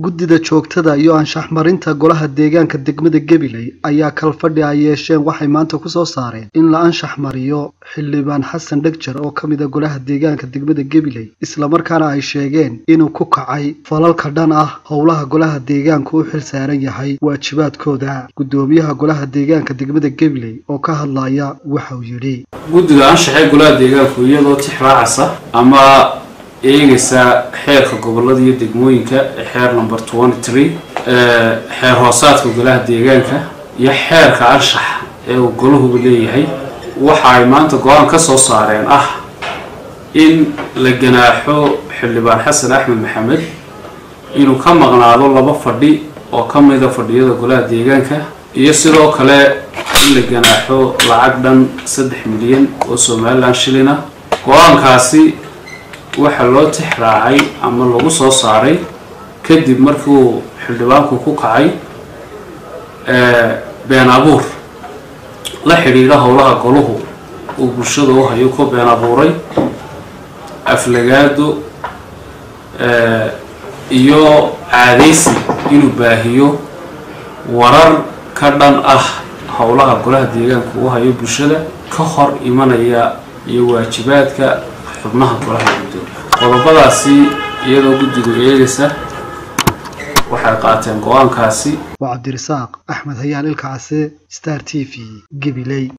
guddida joogtada iyo anshax marinta golaha deegaanka degmada gabiley ayaa kalfadhi ay yeesheen waxay maanta ku soo saareen in la anshax mariyo xildhibaan xasan dhegjar oo ka mid a golaha deegaanka degmada gabiley islamarkaana ay sheegeen inuu ku kacay falalka dhan ah howlaha golaha deegaanku u xil saaran yahay waajibaadkooda guddoomiyaha golaha deegaanka degmada gabiley oo ka hadlaya waxauu yidhi guddiga anshaxee golaha deegaanku iyadoo tixraacasa ama eegaysa xeerka gobolada iyo degmooyinka ee xeer number twenty three xeer hoosaadka golaha deegaanka iyo xeerka anshax ee uu golahuba leeyahay waxa ay maanta go-aan ka soo saareen ah in la ganaaxo xildhibaan xasan axmed maxamed inuu ka maqnaado laba fadhi oo ka mida fadhiyada golaha deegaanka iyo sidoo kale in la ganaaxo lacag dhan saddex milyan oo somalilan shilina go-aankaasi waxaa loo tix raacay ama lagu soo saaray kadib markiuu xildhibaanku ku kacay been abuur la xidhiidha howlaha goluhu uu bulshada u hayo ku been abuuray aflagaado iyo caadaysi inuu baahiyo warar ka dhan ah howlaha golaha deegaanka u hayo bulshada ka hor imanaya iyo waajibaadka xubnaha golaha gudoomiya qodobadaasi iyadoo guddigu eegaysa waxay qaateen go-aankaasi waa cabdirasaaq axmed hayaan ilka case star t v gabiley